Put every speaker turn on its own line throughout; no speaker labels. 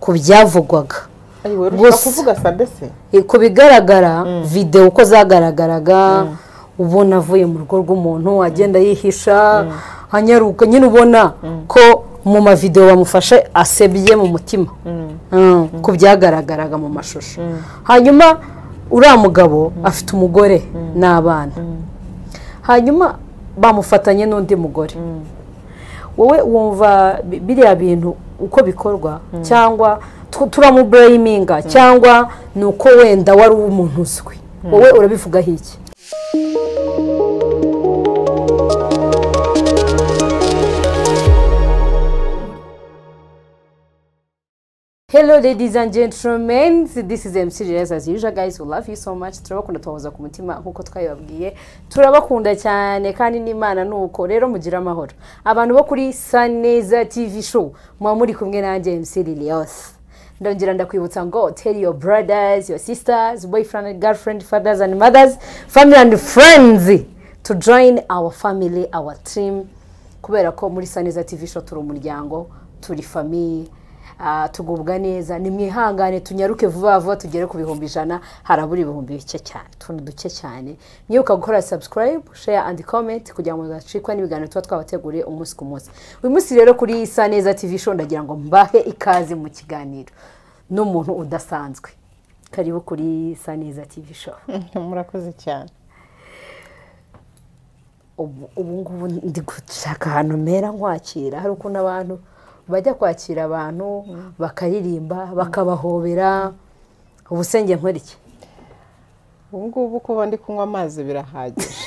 ku byavugwaga
ayiwe
Gusa-
urusha kuvuga sade se
ku bigaragara videwo uko zagaragaraga ubona avuye mu rugo rw'umuntu agenda yihisha anyaruka nyine ubona ko mu mavidewo bamufashe asebye mu mutima Mm, ku byagaragaraga mu mashusho hanyuma uriya mugabo afite umugore n'abana hanyuma bamufatanye n'undi mugore wowe wumva bi- biriya bintu uko bikorwa cyangwa tu- turamubureyiminga cyangwa ni uko wenda wari umuntu uzwi wowe urabivugaho iki Hello ladies and gentlemen, this is MC Jerez as usual guys, we love you so much, turabakunda tubahoza ku mutima nk'uko twabibabwiye, turabakunda cyane kandi n'Imana ni uko, rero mugire amahoro. Abantu bo kuri Saneza TV show, muba muri kumwe nanjye MC Lilios. ndongera ndakwibutsa ngo tell your brothers your sisters boyfriend and girlfriend fathers and mothers family and friends to join our family our team kubera ko muri saneza tv show turi umuryango turi famiye ah, tugubwa neza nimwihangane tunyaruke vuba vuba tugere ku bihumbi ijana harabura ibihumbi bike cyane utuntu duke cyane mwibuka gukora subscribe share and comment kugira ngo muzacikwe n'ibiganiro tuba twabateguriye umunsi ku munsi uyu munsi rero kuri isa neza tv show ndagira ngo mbahe ikaze mu kiganiro n'umuntu udasanzwe karibu kuri isa neza tv show
murakoze cyane
ubu ubu ngubu ndi gushaka ahantu mpera nkwakira hari ukuntu abantu bajya kwakira abantu bakaririmba bakabahobera ubu se njye nkora iki
ubu ngubu kuba ndi kunywa amazi birahagije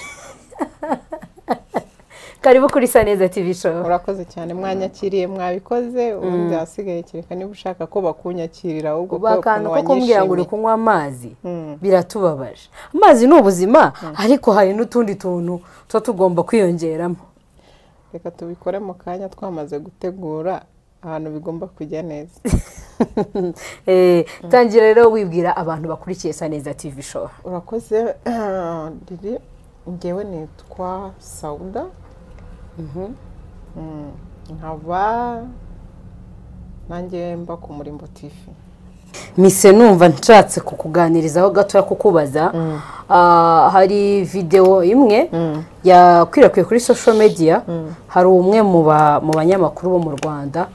karibu kuri isa neza tv show
murakoze cyane mwanyakiriye mwabikoze ubundi ahasigaye kereka niba ushaka ko bakunyakirira ahubwo kubera
bakantu ko
ukuntu
kumbwira ngo uri
wanyishimiye
kunywa amazi biratubabaje amazi ni ubuzima ariko hari n'utundi tuntu tuba tugomba kwiyongeramo
reka tubikore mu kanya twamaze gutegura ahantu bigomba kujya neza
Eh, tangira rero wibwira abantu bakurikiye isa neza tv show
urakoze riri ngewe nitwa sawuda Mm, nkaba nanjye mba ku murimbo tivi
mise numva nshatse kukuganirizaho gatoya kukubaza Ah, hari videwo imwe yakwirakwiye kuri social media hari umwe mu ba- mu banyamakuru bo mu rwanda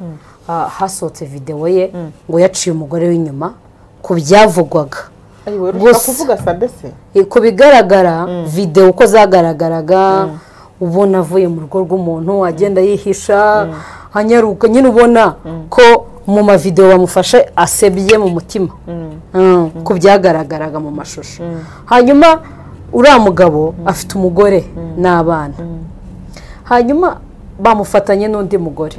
ah, hasohotse videwo ye ngo yaciye umugore w'inyuma ku byavugwaga
ayiwe urusha
Gusa-
kuvuga sade se
Eh, ku bigaragara videwo uko zagaragaraga ubona avuye mu rugo rw'umuntu agenda yihisha anyaruka nyine ubona ko mu mavidewo bamufashe asebye mu mutima Mm, ku byagaragaraga mu mashusho hanyuma uriya mugabo afite umugore n'abana hanyuma bamufatanye n'undi mugore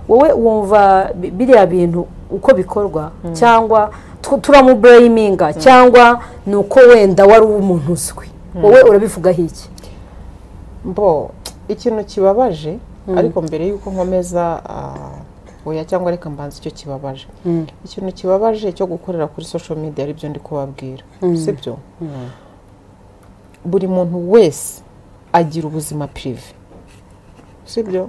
wowe wumva bi- biriya bintu uko bikorwa cyangwa tu- turamubureyiminga cyangwa ni uko wenda wari umuntu uzwi wowe urabivugaho iki
mbo ikintu kibabaje ariko mbere y'uko nkomeza ah, oya cyangwa reka mbanza icyo kibabaje ikintu kibabaje cyo gukorera kuri social media aribyo ndi kubabwira sibyo buri muntu wese agira ubuzima prive sibyo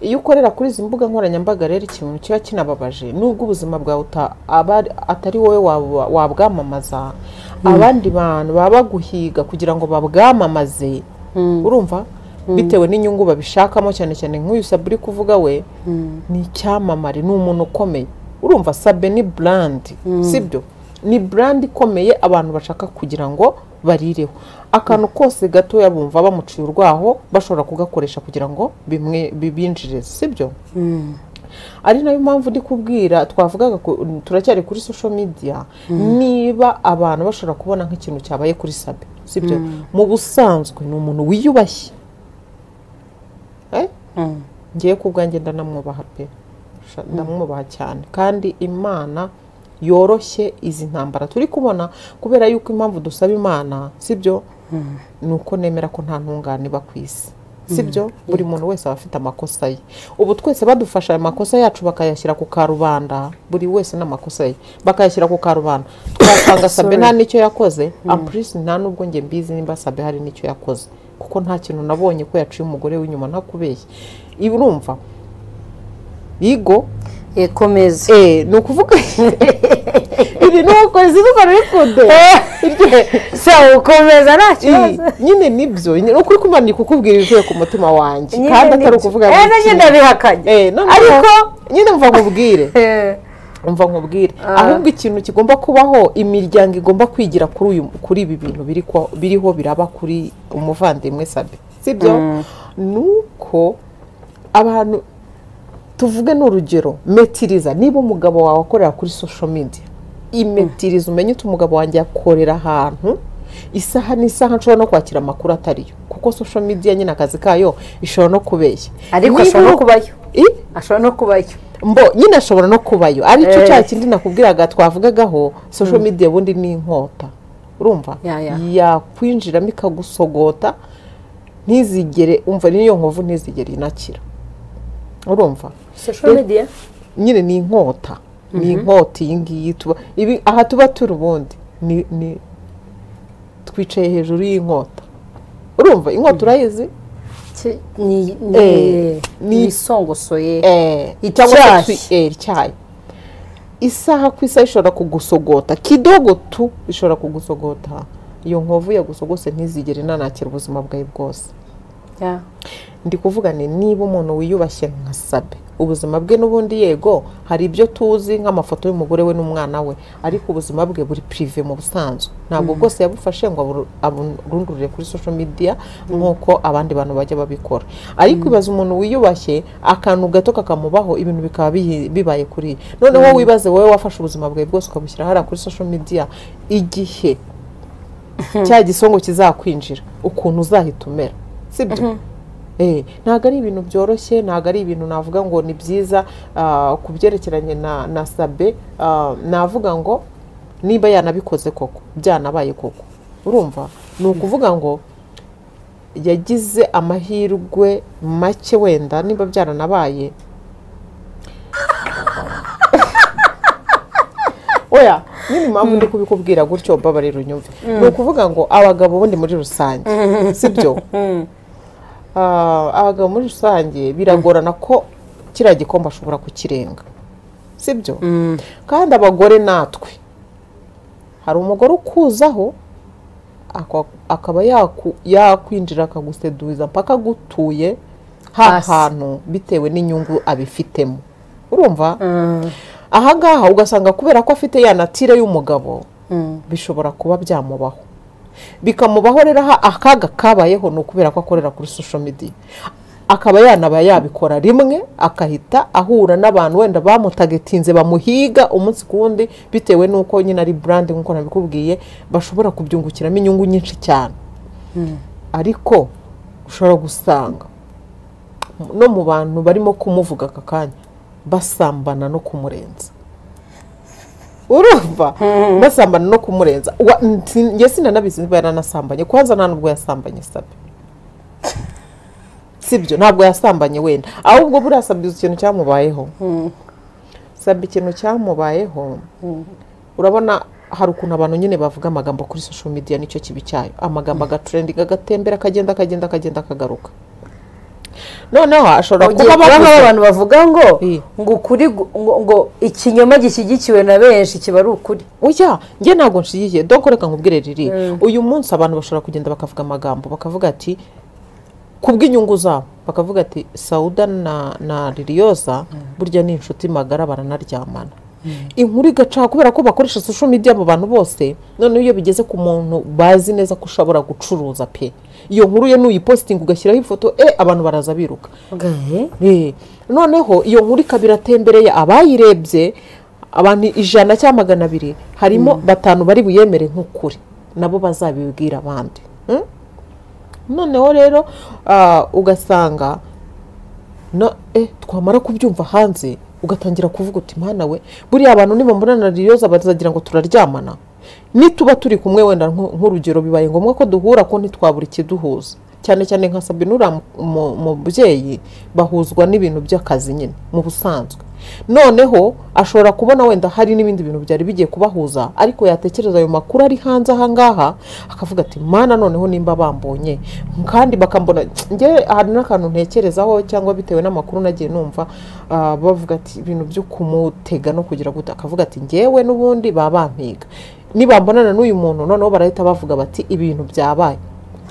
iyo ukorera kuri izi mbuga nkoranyambaga rero ikintu kiba kinababaje nubwo ubuzima bwawe uta- aba ari- atari wowe wabwa- wabwamamaza abandi bantu baba baguhiga kugira ngo babwamamaze urumva bitewe n'inyungu babishakamo cyane cyane nk'uyu sabe uri kuvuga we ni icyamamare ni umuntu ukomeye urumva sabe ni burandi sibyo ni burandi ikomeye abantu bashaka kugira ngo barireho akantu kose gatoya bumva bamuciye urwaho bashobora kugakoresha kugira ngo bimwe bibinjirize sibyo ari nayo mpamvu ndi kubwira twavugaga ku- turacyari kuri social media niba abantu bashobora kubona nk'ikintu cyabaye kuri sabe sibyo mu busanzwe ni umuntu wiyubashye Eh? ngiye ku bwanjye ndanamwubaha pe Sha- ndamwubaha cyane kandi imana yoroshye izi ntambara turi kubona kubera yuko impamvu dusaba imana sibyo ni uko nemera ko nta ntungane iba ku isi sibyo buri muntu wese aba afite amakosa ye ubu twese badufasha ayo makosa yacu bakayashyira ku karubanda buri wese n'amakosa ye bakayashyira ku karubanda twasanga sabe nta n'icyo yakoze ampurisi nta n'ubwo njye mbizi nimba sabe hari n'icyo yakoze kuko nta kintu nabonye ko yaciye umugore w'inyuma ntakubeshye urumva yigo
komeza
eh ni ukuvuga iri ni ukoze dukora bikunde
se ukomeza nta kibazo
nyine nibyo ni ukuri kumanika ukubwira ibivuye ku mutima wanjye
Nyine
kandi atari
nibyo.
ukuvuga
Eh,
ngo
nanjye
iki.
ndabihakanye.
Eh, noneho-
Ariko-
nyine mva nkubwire
Eh,
umva nkubwire ahubwo ikintu kigomba kubaho imiryango igomba kwigira kuri uyu kuri ibi bintu biri ko- biriho biraba kuri umuvandimwe sabe sibyo ni uko abantu tuvuge ni urugero metiriza niba umugabo wawe akorera kuri social media imetiriza umenye uti umugabo wanjye akorera ahantu isaha n'isaha nshobora no kwakira amakuru atariyo kuko social media nyine akazi kayo ishobora no kubeshya
ariko
Niba
ashobora no
uru-
kubayo
I?
ashobora no kubayo
mbo nyine ashobora no kubayo aricyo
Eh.
cya kindi nakubwiraga twavugagaho social media ubundi ni inkota urumva
Ya, ya.
yakwinjiramo ikagusogota ntizigere umva n'iyo nkovu ntizigere inakira urumva
social media
nyine ni inkota ni inkota iyi ngiyi tuba ibi aha tuba turi ubundi ni ni twicaye hejuru y'inkota urumva inkota urayizi
Ki- ni
Eh,
ni
ni-
isongosoye
Eh,
Ityaye.
cyangwa se twi- eh, ityaye isaha ku isaha ishobora kugusogota kidogo tu ishobora kugusogota iyo nkovu yagusogose ntizigere inanakira ubuzima bwawe bwose
Ya.
ndi kuvuga ni niba umuntu wiyubashye nka sabe ubuzima bwe n'ubundi yego hari ibyo tuzi nk'amafoto y'umugore we n'umwana we ariko ubuzima bwe buri pirive mu busanzwe ntabwo bwose yabufashe ngo aburu- aburundurire kuri social media nk'uko abandi bantu bajya babikora ariko ibaza umuntu wiyubashye akantu gato kakamubaho ibintu bikaba bihi- bibaye kuri noneho wibaze wowe wafashe ubuzima bwawe bwose ukabushyira hariya kuri social media igihe cya gisongo kizakwinjira ukuntu uzahita umera sibyo Eh, ntabwo ari ibintu byoroshye ntabwo ari ibintu navuga ngo ni byiza ah, ku byerekeranye na, na sabe ah, navuga ngo niba yanabikoze koko byanabaye koko urumva ni ukuvuga ngo yagize amahirwe make wenda niba byaranabaye oya nyine impamvu ndi kubikubwira gutyo babarira unyumve ni ukuvuga ngo abagabo ubundi muri rusange sibyo Ah, abagabo muri rusange biragorana ko kiriya gikombe ashobora kukirenga sibyo kandi abagore natwe hari umugore ukuzaho akwa- akaba yaku- yakwinjira akaguseduza mpaka agutuye ha
Hasi.
hantu bitewe n'inyungu abifitemo urumva
Mm,
ahangaha ugasanga kubera ko afite ya natire y'umugabo
mm.
bishobora kuba byamubaho bikamubaho rero aha akaga kabayeho ni ukubera ko akorera kuri social media akaba yanaba yabikora rimwe akahita ahura n'abantu wenda bamutagetinze bamuhiga umunsi ku wundi bitewe n'uko nyine ari brand nk'uko nabikubwiye bashobora kubyungukiramo inyungu nyinshi cyane ariko ushobora gusanga no mu bantu barimo kumuvuga aka kanya basambana no kumurenza urumva basambana no kumurenza Wa- nti- njye sinanabizi niba yaranasambanye kwanza nta nubwo yasambanye sabe sibyo ntabwo yasambanye wenda ahubwo buriya sabe uzi ikintu cyamubayeho sabe ikintu cyamubayeho urabona hari ukuntu abantu nyine bavuga amagambo kuri social media nicyo kibi cyayo amagambo agatrendinga agatembera akagenda akagenda akagenda akagaruka noneho ashobora
Ugiye
kuba
kubamo
bavuze-
abantu bavuga ngo
Eh.
ngo ukuri gu- ngo ngo ikinyoma gishyigikiwe na benshi kiba ari ukuri
oya njye ntabwo nshigikiye doko reka nkubwire riri uyu munsi abantu bashobora kugenda bakavuga amagambo bakavuga ati kubw'inyungu zabo bakavuga ati sawuda na, na liliyoza burya ni inshuti magara baranaryamana inkuru igacaho kubera ko bakoresha social media abo bantu bose noneho iyo bigeze ku muntu bazi neza ko ushobora gucuruza pe iyo nkuru ye nuyipositinga ugashyiraho ifoto e abantu baraza biruka Eh, noneho iyo nkuru ikaba iratembereye abayirebye abantu ijana cyangwa magana abiri harimo batanu bari buyemere nk'ukuri nabo bazabibwira abandi Mm? noneho rero ah, ugasanga no eh, twamara kubyumva hanze ugatangira kuvuga uti mwana we buriya abantu nibambonana riyoza bazagira ngo turaryamana nituba turi kumwe wenda nk- nk'urugero bibaye ngombwa ko duhura ko ntitwabura ikiduhuza cyane cyane nka sabine uriya mu- mu- mubyeyi bahuzwa n'ibintu by'akazi nyine mu busanzwe noneho ashobora kubona wenda hari n'ibindi bintu byari bigiye kubahuza ariko yatekereza ayo makuru ari hanze aha ngaha akavuga ati mana noneho nimba bambonye kandi bakambona ngewe hari n'akantu ntekerezaho cyangwa bitewe n'amakuru nagiye numva ah, bavuga ati ibintu byo kumutega no kugira gute akavuga ati ngewe n'ubundi baba bampiga nibambonana n'uyu muntu noneho barahita bavuga bati ibintu byabaye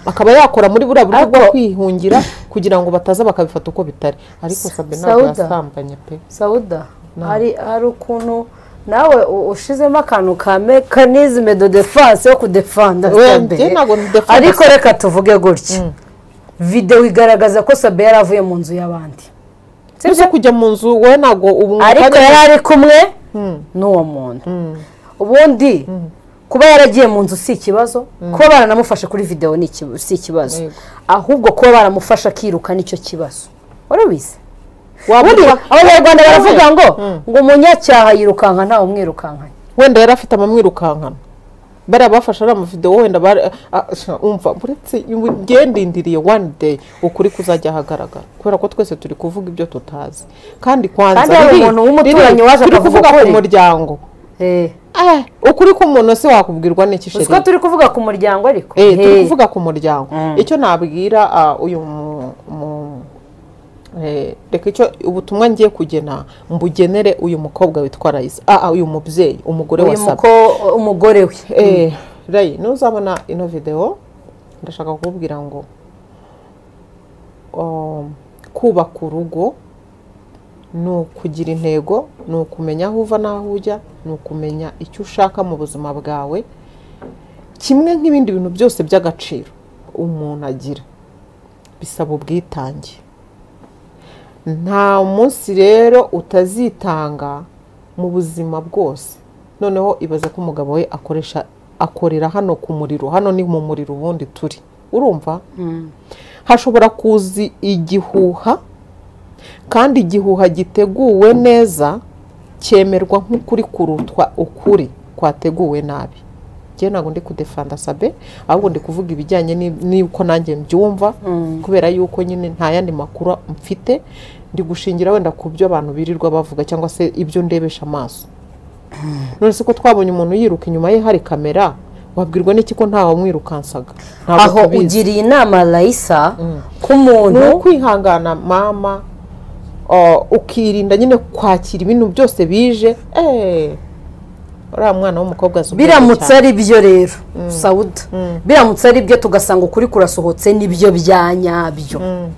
akaba yakora muri buriya buryo bwo
Ariko-
kwihungira kugira ngo bataza bakabifata uko bitari ariko sabe ntabwo
Sauda.
yasambanye pe
sawuda hari hari ukuntu nawe u- ushizemo akantu ka mekanizme de defanse yo kudefanda
We,
Sabe.
njye ntabwo ndefanda
ariko reka tuvuge gutya videwo igaragaza ko sabe yari avuye mu nzu y'abandi
Ese kujya mu nzu wowe ntabwo ubu
ariko
kandi-
yari ari kumwe
Mm.
n'uwo muntu
Mm.
ubundi kuba yaragiye mu nzu si ikibazo kuba baranamufashe kuri videwo ni iki- si ikibazo
Yego.
ahubwo kuba baramufashe akiruka nicyo kibazo warabize ubundi
Wamuha-
abanyarwanda baravuga ngo
Mm.
ngo umunyacyaha yirukanka ntawe umwirukankanye
wenda yari afite amamwirukankana bariya bafashe ari amavidewo wenda bari ah, sha, umva uretse ngendindiriye one day ukuri kuzajya ahagaragara kubera ko twese turi kuvuga ibyo tutazi kandi kwanza
Kandi hari
riri-
umuntu w'umuturanyi
riri-
waje
turi
akavuga
kuvuga ku
ukuri.
muryango
Eh,
Eh, ukuri k'umuntu se wakubwirwa n'iki
uzi ko
sheri
turi kuvuga ku muryango ariko
Eh, turi
Eh,
kuvuga ku muryango
Mm.
icyo nabwira ah, uyu mu- mu- eh, reka icyo ubutumwa ngiye kugena mbugenere uyu mukobwa witwa Raisa ah, ah, uyu mubyeyi umugore wa
uyu
Sabe
muko- umugore we
Eh, Ray, nuzabona ino video ndashaka kukubwira ngo um, kubaka urugo ni ukugira intego ni ukumenya aho uva n'aho ujya ni ukumenya icyo ushaka mu buzima bwawe kimwe nk'ibindi bintu byose by'agaciro umuntu agira bisaba ubwitange nta munsi rero utazitanga mu buzima bwose noneho ibaze ko umugabo we akoresha akorera hano ku muriro hano ni mu muriro ubundi turi urumva hashobora kuza igihuha kandi igihuha giteguwe neza cyemerwa nk'ukuri kurutwa ukuri kwateguwe nabi njyewe ntabwo ndi kudefanda sabe ahubwo ndi kuvuga ibijyanye ni- n'uko nanjye mbyumva
Mm.
kubera yuko nyine nta yandi makuru mfite ndi gushingira wenda ku byo abantu birirwa bavuga cyangwa se ibyo ndebesha amaso none se ko twabonye umuntu yiruka inyuma ye hari kamera wabwirwa n'iki ko ntawe umwirukansaga Ntabwo
aho
tubizi.
ugiriye inama rayisa
ni
k'umuntu
ukwihangana mama o, ukirinda nyine kwakira ibintu byose bije Eh, uriya mwana w'umukobwa azi ubwenge
biramutse
cyane.
ari byo rero sawuda biramutse ari byo tugasanga ukuri kurasohotse nibyo bya nyabyo
Mm.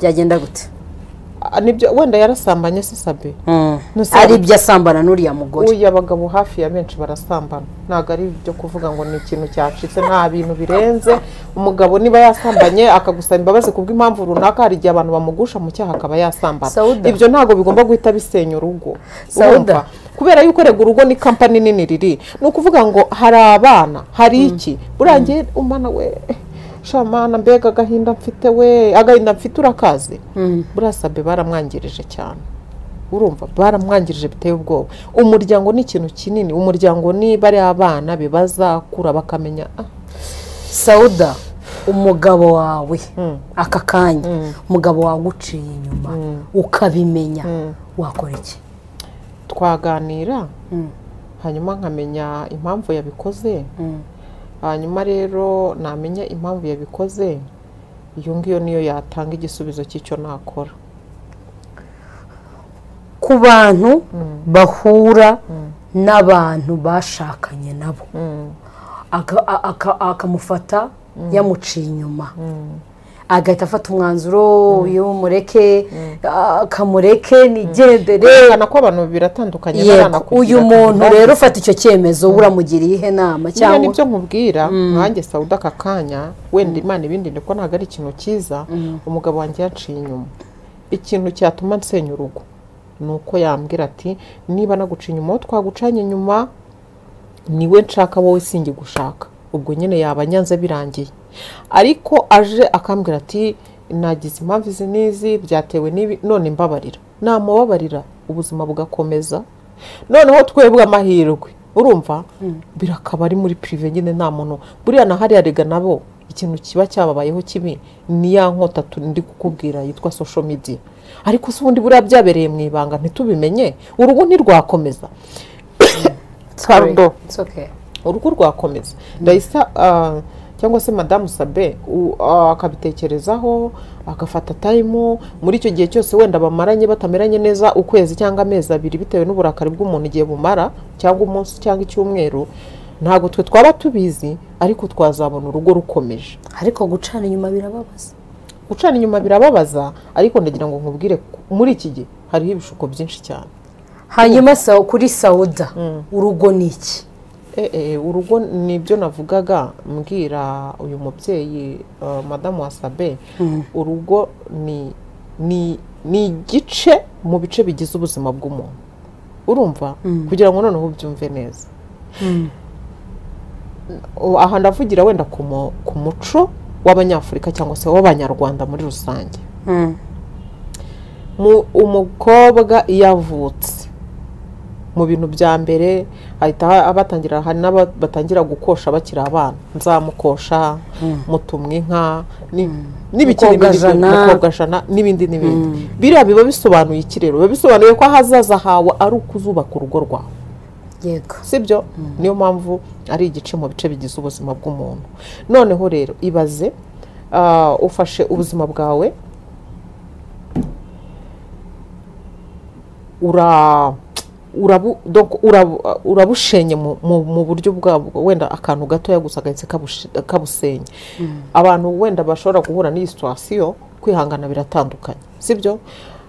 byagenda gute
Ah, nibyo wenda yarasambanye se sabe Nusaba-
ari ibyo asambana n'uriya mugore
uyu abagabo hafi ya benshi barasambana ntabwo ari ibyo kuvuga ngo ni ikintu cyacitse nta bintu birenze umugabo niba yasambanye akagusaba imbabazi kubw'impamvu runaka hari igihe abantu bamugusha mu cyaha akaba yasambana
Sauda.
ibyo ntabwo bigomba guhita bisenya urugo
Sauda.
Urumva? kubera yuko rega urugo ni kampani nini riri ni ukuvuga ngo hari abana hari iki burangiye umwana we shamana mbega agahinda mfite we agahinda mfite urakaze
Mm.
burasabe baramwangirije cyane urumva baramwangirije biteye ubwoba umuryango ni ikintu kinini umuryango niba ari abana bazakura bakamenya ah,
sawuda umugabo wawe
Mm.
aka kanya
Mm.
umugabo waguciye inyuma ukabimenya wakora iki
twaganira
Mm.
hanyuma nkamenya impamvu yabikoze
Mm.
hanyuma rero namenya impamvu yabikoze iyo ngiyo niyo yatanga igisubizo cy'icyo nakora
ku bantu bahura n'abantu bashakanye nabo
Mm.
Aka- a- aka- akamufata yamuciye inyuma agahita afata umwanzuro uyu mureke ah, kamureke nigendere
Kwerekana ko abantu biratandukanye
Yego,
baranakurikiza
uyu
kandi
muntu
bazi.
rero ufata icyo cyemezo uramugiriye ihe nama
cyangwa
cyangwa
nibyo nkubwira nkanjye sawuda aka kanya wenda imana ibindi ndiko ntabwo ari ikintu cyiza umugabo wanjye yaciye inyuma ikintu cyatuma nsenya urugo ni uko yambwira ati niba naguciye inyuma aho twagucanye inyuma niwe nshaka wowe singi gushaka ubwo nyine yaba anyanze birangiye ariko aje akambwira ati nagize impamvu izi n'izi byatewe n'ibi none mbabarira namubabarira ubuzima bugakomeza noneho twebwe amahirwe urumva birakaba ari muri pirive nyine nta muntu buriya na hariya rega nabo ikintu kiba cyababayeho kibi ni ya nkota tu- ndi kukubwira yitwa social media ariko se ubundi buriya byabereye mu ibanga ntitubimenye urugo ntirwakomeza Pardon.
It's okay.
urugo rwakomeza ndahise ah, cyangwa se madamu sabe u- ah, akabitekerezaho agafata tayimu muri icyo gihe cyose wenda bamaranye batameranye neza ukwezi cyangwa amezi abiri bitewe n'uburakari bw'umuntu igihe bumara cyangwa umunsi cyangwa icyumweru ntabwo twe twaba tubizi ariko twazabona urugo rukomeje
ariko gucana inyuma birababaza
gucana inyuma birababaza ariko ndagira ngo nkubwire ko muri iki gihe hariho ibishuko byinshi cyane
hanyuma sawa kuri sawuda urugo ni iki
Eh, eh, urugo ni ibyo navugaga mbwira uyu mubyeyi uh, madamu wasabe urugo ni ni ni igice mu bice bigize ubuzima bw'umuntu urumva kugira ngo noneho ubyumve neza O- aha ndavugira wenda ku mu- ku muco w'abanyafurika cyangwa se w'abanyarwanda muri rusange mu- umukobwa iyo avutse mu bintu bya mbere hahita ha- abatangira hari n'abatangira gukosha bakiri abana nzamukosha mutumwa inka ni- n'ibikini bindi byo-
Mukobwajana.
mukobwajana n'ibindi n'ibindi biriya biba bisobanuye iki rero biba bisobanuye ko ahazaza hawe ari ukuzubaka urugo rwawe
yego
sibyo niyo mpamvu ari igice mu bice bigize ubuzima bw'umuntu noneho rero ibaze ah, ufashe ubuzima bwawe ura urabu donc urabu- urabushenye mu, mu, mu buryo bwabwo wenda akantu gatoya gusa gahise kabushi- kabusenya abantu wenda bashobora guhura n'iyi situwasiyo kwihangana biratandukanye sibyo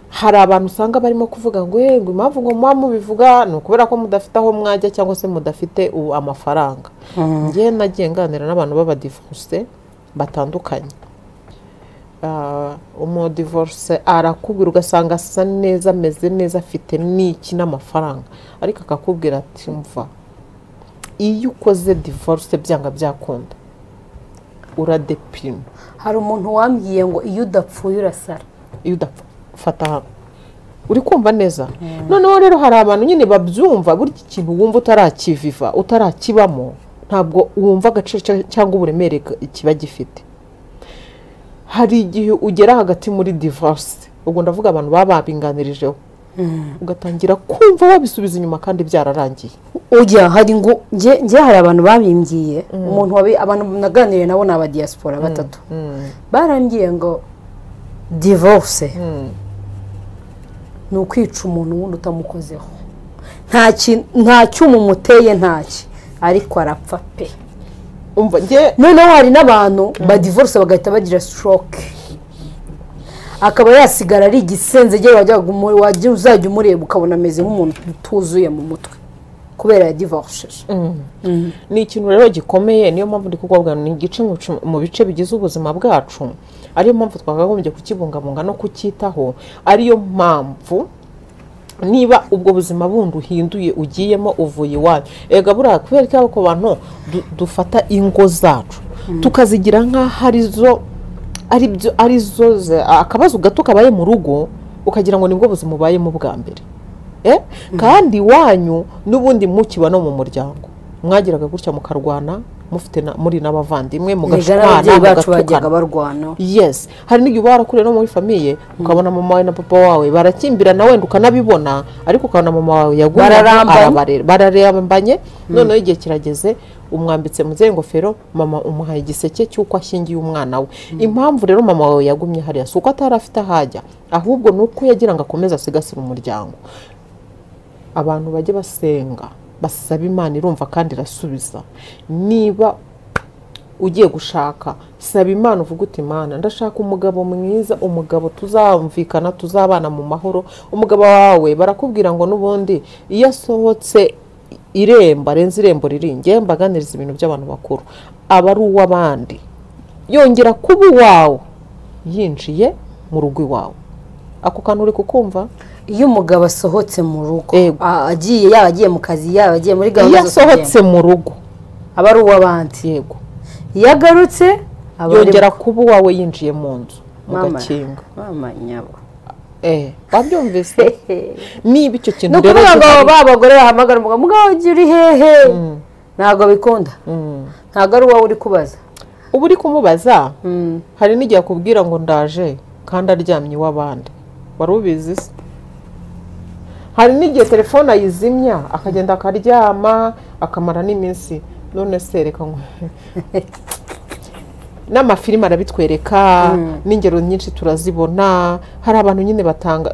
hari abantu usanga barimo kuvuga ngo "Eh, ngo impamvu ngo muba mubivuga ni ukubera ko mudafite aho mwajya cyangwa se mudafite ubu amafaranga njyewe nagiye nganira n'abantu b'abadivoruse batandukanye Ah, umudivorce arakubwira ugasanga asa neza ameze neza afite n'iki n'amafaranga ariko akakubwira ati mva iyo ukoze divorce byanga byakunda uradepirima
hari umuntu wambwiye ngo iyo udapfuye urasara
iyo udafata hano uri kumva neza noneho rero hari abantu nyine babyumva burya ikintu wumva utarakiviva utarakibamo ntabwo wumva agaciro cya- cyangwa uburemere ga- kiba gifite hari igihe ugera hagati muri divorce ubwo ndavuga abantu baba babinganirijeho ugatangira kumva wabisubiza inyuma kandi byararangiye
ujya hari ngo njye njye hari abantu babimbwiye umuntu wabi abantu naganiriye nabo ni abadiyasipora batatu barambwiye ngo divorce ni ukwica umuntu wundi utamukozeho nta ki- nta cyuma umuteye ntaki ariko arapfa pe
umva njye
noneho hari n'abantu badivorce bagahita bagira stroke akaba yasigara ari igisenzegere wajya gumu- wajya- uzajya umureba ukabona ameze nk'umuntu utuzuye mu mutwe kubera yadivorceje
ni ikintu rero gikomeye niyo mpamvu ndi kukubwira ngo ni igice mu bice- mu bice bigize ubuzima bwacu ariyo mpamvu twakagombye kukibungabunga no kucyitaho ariyo mpamvu niba ubwo buzima bundi uhinduye ugiyemo uvuye iwanyu ega buriya kubera ko ako bantu du- dufata ingo zacu tukazigira nk'aho arizo ari byo ari zo ze- akabazo gato kabaye mu rugo ukagira ngo nibwo buzima ubayemo bwa mbere Eh? kandi iwanyu n'ubundi mukiba no mu muryango mwagiraga gutya mukarwana mufite na- muri n'abavandimwe
erega
mugashwana
n'ababyeyi bacu
mugatukana
bajyaga barwana
yes hari n'igihe uba warakuriye no muri famiye ukabona mama wawe na papa wawe barakimbirana wenda ukanabibona ariko ukabona mama wawe yagumye
Bararambanye.
arabarera bararambanye noneho igihe kirageze umwambitse mu zihe ngofero mama umuhaye igiseke cy'uko ashyingiye umwana we impamvu rero mama wawe yagumye hariya si uko atari afite aho ajya ahubwo ni uko yagira ngo akomeze asigasire umuryango abantu bajye basenga basaba imana irumva kandi irasubiza niba ugiye gushaka saba imana uvuga uti imana ndashaka umugabo mwiza umugabo tuzamvikana tuzabana mu mahoro umugabo wawe barakubwira ngo n'ubundi iyo asohotse irembo arenze irembo riri njye mbaganiriza ibintu by'abantu bakuru aba ari uw'abandi yongera kuba uwawe yinjiye mu rugo iwawe ako kantu uri kukumva
iyo umugabo asohotse mu rugo
Yego.
a- agiye yaba agiye mu kazi yaba agiye muri
iyo
gahunda zo kugenda
asohotse mu rugo
aba ari uw'abandi
yego
iyo agarutse aba ari
yongera kuba uwawe yinjiye mu nzu
mama
mugakinga
mama nyabo
eh wabyumvise niba icyo kintu
ni ukuvuga ngo
gihari-
ba bagore bahamagara umugabo mugabo ugiye uri hehe ntabwo bikunda
Mm.
ntabwo ari wowe uri kubaza
uba uri kumubaza hari n'igihe akubwira ngo ndaje kandi aryamye iw'abandi wari ubizi se hari n'igihe telefone ayizimya akagenda akaryama akamara n'iminsi none se reka nkwe n'amafilime arabitwereka n'ingero nyinshi turazibona hari abantu nyine batanga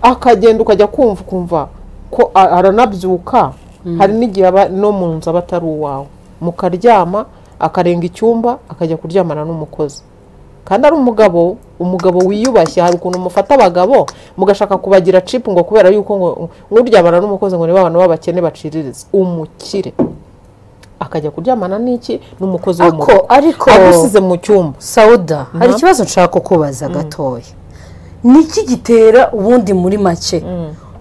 akagenda ukajya kumva ukumva ko a- aranabyuka hari n'igihe aba no mu nzu aba atari uwawe mukaryama akarenga icyumba akajya kuryamana n'umukozi kandi ari umugabo umugabo wiyubashye hari ukuntu mufata abagabo mugashaka kubagira chip ngo kubera yuko ngo nk'uryamana n'umukozi ngo niba abantu b'abakene baciririza umukire akajya kuryamana n'iki n'umukozi wo mu
Ako-
rugo
ariko-
agusize mu cyumba
sawuda hari ikibazo nshaka kubaza gatoya niki gitera ubundi muri make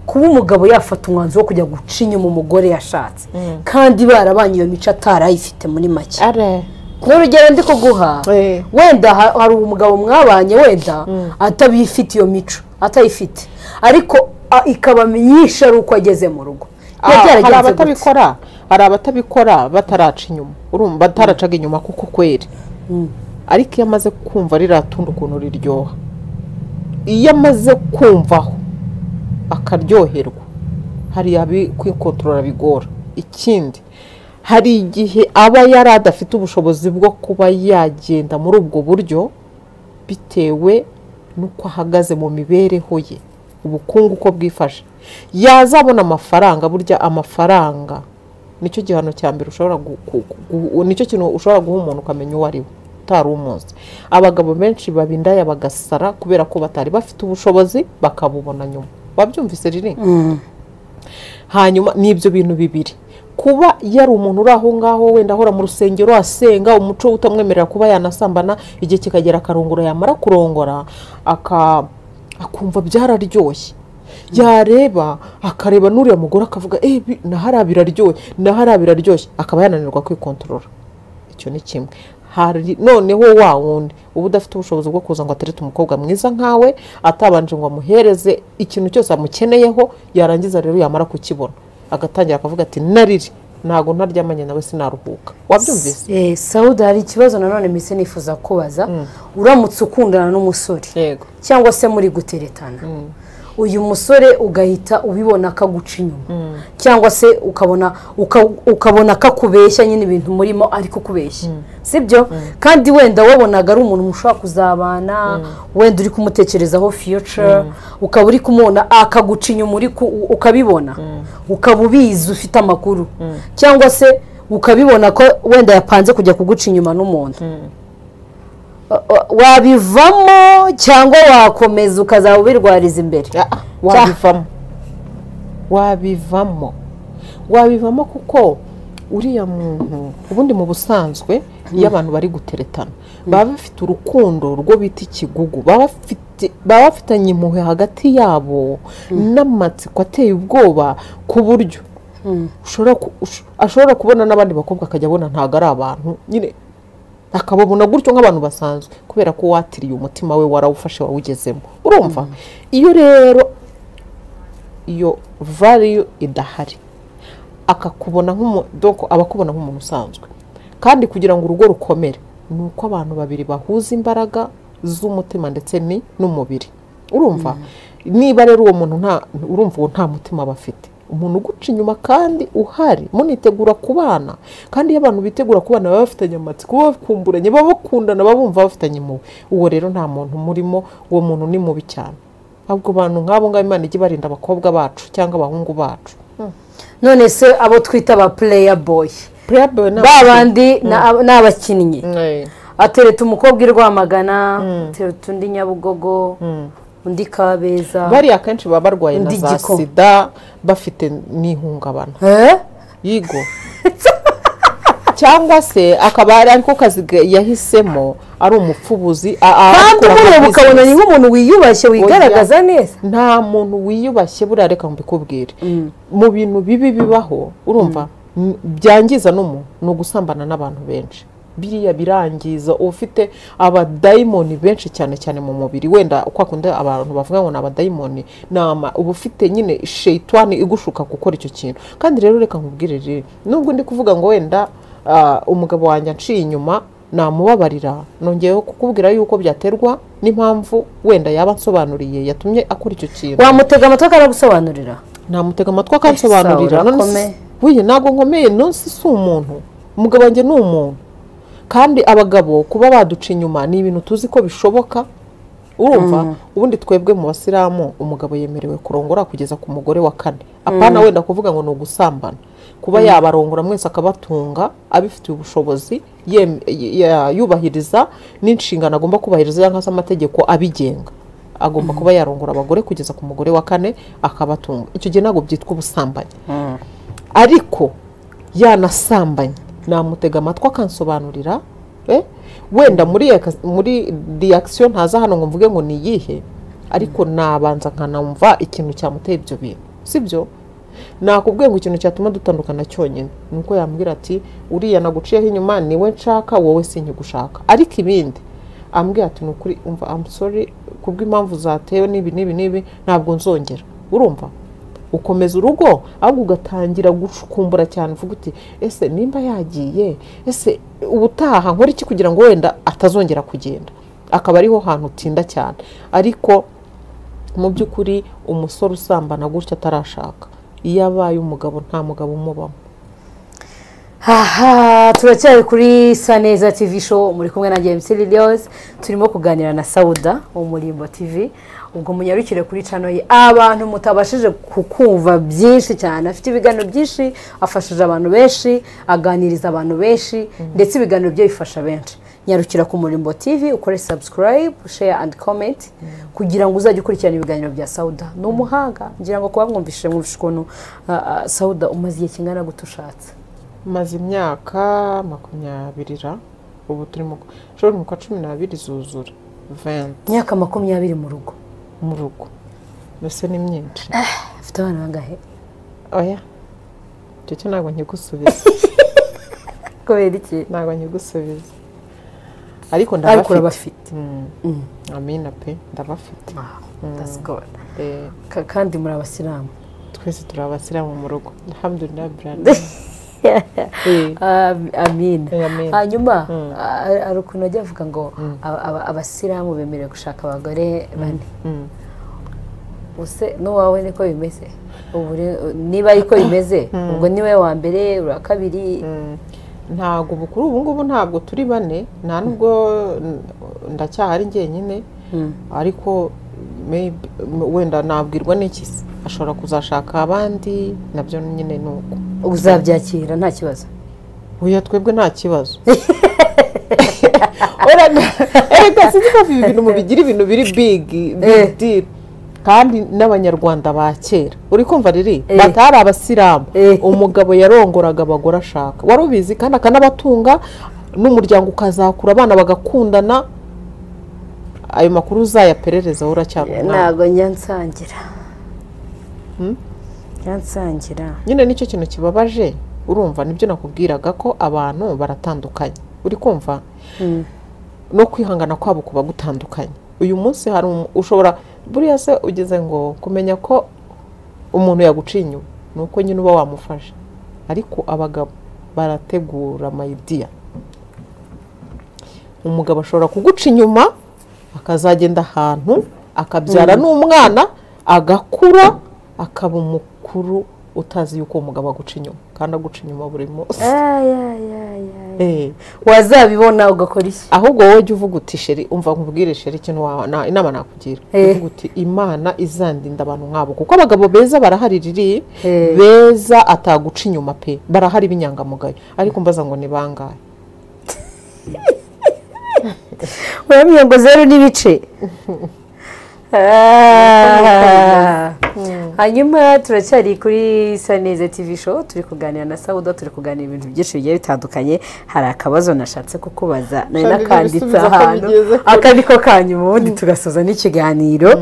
kuba umugabo yafata umwanzuro wo kujya guca inyuma umugore yashatse kandi barabanye iyo mico atarayifite muri make
are
nk'urugero ndi kuguha
Eh.
wenda ha- hari umugabo mwabanye wenda atabifite iyo mico atayifite ariko a- ikabamenyesha ari uko ageze mu rugo
Ah,
biba
hari
byaragenze gute?
abatabikora hari abatabikora bataraca inyuma urumva bataracaga inyuma kuko kweri ariko iyo amaze kumva riratunda ukuntu riryoha iyo amaze kumvaho akaryoherwa hari abi- kwikontorora bigora ikindi hari igihe aba yari adafite ubushobozi bwo kuba yagenda muri ubwo buryo bitewe n'uko ahagaze mu mibereho ye ubukungu uko bwifashe yazabona amafaranga burya amafaranga nicyo gihano cya mbere ushobora gu- ku- ku- nicyo kintu ushobora guha umuntu ukamenya uwo ari we utari umuzi abagabo benshi baba indaya bagasara kubera ko batari bafite ubushobozi bakabubona nyuma wabyumvise riri hanyuma ni ibyo bintu bibiri kuba yari umuntu uri aho ngaho wenda ahora mu rusengero asenga umuco utamwemerera kuba yanasambana igihe kikagera akarongora yamara kurongora aka akumva byararyoshye yareba akareba n'uriya mugore akavuga eh bi- nahariya biraryoshye nahariya biraryoshye akaba yananirwa kwikontorora icyo ni kimwe hari noneho wa wundi uba udafite ubushobozi bwo kuza ngo aterete umukobwa mwiza nkawe atabanje ngo amuhereze ikintu cyose amukeneyeho yarangiza rero yamara kukibona agatangira akavuga ati nariri ntago ntaryamanye nawe sinaruhuka wabyumvise
Eh, sawuda hari ikibazo nanone mbese nifuza kubaza uramutse ukundana n'umusore
yego
cyangwa se muri guteretana uyu musore ugahita ubibona akaguca inyuma cyangwa se ukabona uka- ukabona akakubeshya nyine ibintu murimo ari kukubeshya sibyo kandi wenda wabonaga ari umuntu mushobora kuzabana wenda uri kumutekerezaho future ukaba uri kumubona akaguca inyuma uri ku- ukabibona ukaba ubizi ufite amakuru cyangwa se ukabibona ko wenda yapanze kujya kuguca inyuma n'umuntu wabivamo cyangwa wakomeza ukazaba ubirwariza imbere
Ah, ah, wabivamo wabivamo wabivamo kuko uriya muntu ubundi mu busanzwe iyo abantu bari guteretana baba bafite urukundo rwo bita ikigugu baba bafite- baba bafitanye impuhwe hagati yabo n'amatsiko ateye ubwoba ku buryo ushobora ku- ush- ashobora kubona n'abandi bakobwa akajya abona ntabwo ari abantu nyine akababona gutyo nk'abantu basanzwe kubera ko watiriye umutima we warawufashe wawugezemo urumva iyo rero iyo value idahari akakubona nk'umu- donc aba akubona nk'umuntu usanzwe kandi kugira ngo urugo rukomere ni uko abantu babiri bahuza imbaraga z'umutima ndetse ni- n'umubiri urumva niba rero uwo muntu nta urumva uwo nta mutima aba afite umuntu uguca inyuma kandi uhari munitegura kubana kandi iyo abantu bitegura kubana baba bafitanye amatsiko baba bakumburanye baba bakundana baba bumva bafitanye impuhwe uwo rero nta muntu umurimo uwo muntu ni mubi cyane ahubwo bantu nk'abo ngabo imana ijye ibarinda abakobwa bacu cyangwa abahungu bacu
none se abo twita ba pureya boyi
Playboy
ba
ni abakobwa.
bandi ni ab- ni abakinnyi
Eh,
atereta umukobwa i rwamagana atereta undi nyabugogo undi kabeza
bariya akenshi baba barwaye na
Undi
za
giko.
sida bafite n'ihungabana
Eh?
yigo cyangwa se akaba ari ariko kazi ga- yahisemo ari umufubuzi a- a-
kandi
akora nka
umureba ukabona ni
business.
nk'umuntu wiyubashye wigaragaza neza
nta muntu wiyubashye buriya reka mbikubwire mu bintu bibi bibaho urumva n- byangiza n'umuntu ni ugusambana n'abantu benshi biriya birangiza uba ufite abadayimoni benshi cyane cyane mu mubiri wenda kwa kundi abantu bavuga ngo ni abadayimoni ni ama uba ufite nyine sheyitwani igushuka gukora icyo kintu kandi rero reka nkubwire rero nubwo ndi kuvuga ngo wenda ah, umugabo wanjye anciye inyuma namubabarira nongeyeho kukubwira yuko byaterwa n'impamvu wenda yaba ansobanuriye yatumye akora icyo kintu
wamutega amatwi akaragusobanurira
namutega amatwi akansobanurira
Ese
none
urakomeye.
si- wiye ntabwo nkomeye none si si umuntu umugabo wanjye ni umuntu kandi abagabo kuba baduca inyuma ni ibintu tuzi ko bishoboka urumva ubundi twebwe mu basilamu umugabo yemerewe kurongora kugeza ku mugore wa kane apana wenda kuvuga ngo ni ugusambana kuba yabarongora mwese akabatunga abifitiye ubushobozi yem- ya- yubahiriza n'inshingano agomba kubahiriza cyangwa se amategeko abigenga agomba kuba yarongora abagore kugeza ku mugore wa kane akabatunga icyo gihe ntabwo byitwa ubusambanyi ariko yanasambanye namutega amatwi akansobanurira eh, wenda muri yaka- muri reaction ntaza hano ngo mvuge ngo ni iyihe ariko nabanza nkanamva ikintu cyamuteye ibyo bintu sibyo nakubwiye ngo ikintu cyatuma dutandukana cyonyine ni uko yambwira ati uriya naguciyeho inyuma niwe nshaka wowe sinkigushaka ariko ibindi ambwira ati ni ukuri umva I'm sorry kubw'impamvu zatewe n'ibi n'ibi n'ibi ntabwo nzongera urumva ukomeza urugo ahubwo ugatangira gucukumbura cyane uvuga uti ese nimba yagiye ese ubutaha nkora iki kugira ngo wenda atazongera kugenda akaba ariho hantu utinda cyane ariko mu by'ukuri umusore usambana gutya atarashaka iyo abaye umugabo nta mugabo umubamo
aha turacyari kuri saneza tv show muri kumwe na james lilios turimo kuganira na sauda wo muri Imbo tv ubwo munyarukire kuri cano ye abantu mutabashije kukumva byinshi cyane afite ibiganiro byinshi afashije abantu benshi aganiriza abantu benshi ndetse ibiganiro bye bifasha benshi nyarukira ku murimbo tv ukore subscribe share and comment kugira ngo uzajye ukurikirana ibiganiro bya sauda ni umuhanga ngira ngo kuba mwumvishije mwumvishe ukuntu ah, ah, sauda umaze igihe kingana gute ushatse
maze imyaka makumyabiri ra ubu turimo ushobora ni kwa cumi n'abiri zuzura venti
imyaka makumyabiri mu rugo
mu rugo mbese ni myinshi
afite abana bangahe
oya icyo cyo ntabwo nkigusubiza
kubera iki
ntabwo nkigusubiza ariko
ariko
ndabafite
urabafite
Mm. amina pe ndabafite
That's good.
Eh,
Ka- kandi muri abasilamu
twese turi abasilamu mu rugo alhamdulillah brand
Ah, amin
Eh, amin.
hanyuma ah, hari ukuntu ajya avuga ngo aba- aba- abasilamu bemerewe gushaka abagore bane use n'uwawe niko bimeze ubu re- niba ariko bimeze ubwo niwe wa mbere ura kabiri
ntabwo ubu kuri ubu ngubu ntabwo turi bane nta nubwo n- ndacyahari njyenyine ariko maybe wenda nabwirwa n'iki se? ashobora kuzashaka abandi nabyo nyine ni uko
uzabyakira nta kibazo
Oya twebwe nta kibazo erega sinzi ko ibi bintu mubigira ibintu biri bigi
Eh.
bigidiri kandi n'abanyarwanda ba kera uri kumva riri
Eh.
batari abasilamu
Eh.
umugabo yarongoraga abagore ashaka wari ubizi kandi akanabatunga n'umuryango ukazakura abana bagakundana ayo makuru uzayaperereza wowe uracyari umwana
ntabwo nyansangira nyansangira
nyine nicyo kintu kibabaje urumva nibyo nakubwiraga ko abantu baratandukanye uri kumva no kwihangana kwabo kuba gutandukanye uyu munsi hari umu- ushobora buriya se ugeze ngo kumenya ko umuntu yaguciye inyuma ni uko nyine uba wamufasha ariko abagabo barategura amayidiya umugabo ashobora kuguca inyuma akazagenda ahantu akabyara n'umwana agakura akaba umukuru utazi yuko uwo mugabo aguca inyuma kandi aguca inyuma buri munsi
Ay, ay, ay, ay.
Eh.
wazabibona ugakora iki
ahubwo wowe jya uvuga uti sheri umva nkubwire sheri ikintu wawe na- inama nakugira
Eh.
uvuga uti imana izandinda abantu nk'abo kuko abagabo beza barahari riri
Eh.
beza ataguca inyuma pe barahari b'inyangamugayo ariko mbaza ngo ni bangahe
uramenya ngo zeru n'ibice Ah. hanyuma turacyari kuri saneza tv show turi kuganira na sauda turi kuganira ibintu byinshi bigiye bitandukanye hari akabazo nashatse kukubaza nari
Shaka
nakanditse
ibisubizo ko
ahantu
bigeze kure.
aka ni ko kanyuma ubundi tugasoza n'ikiganiro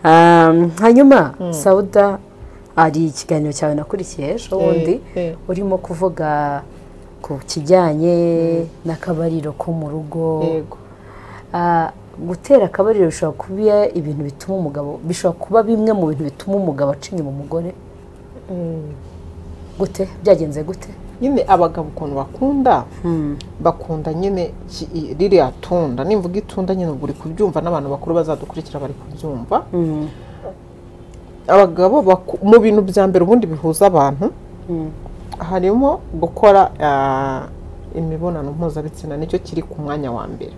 Um, hanyuma sauda hari ikiganiro cyawe nakurikiye ejo bundi
eh.
urimo kuvuga ku kijyanye n'akabariro ko mu rugo
yego
Ah, gutera akabariro bishobora kuba ibintu bituma umugabo bishobora kuba bimwe mu bintu bituma umugabo aca inyuma umugore gute byagenze gute
nyine abagabo ukuntu bakunda bakunda nyine ki- i- ririya tunda nimvuga itunda nyine ubwo uri kubyumva n'abantu bakuru bazadukurikira bari kubyumva abagabo baku- mu bintu bya mbere ubundi bihuza abantu harimo gukora ah, imibonano mpuzabitsina nicyo kiri ku mwanya wa mbere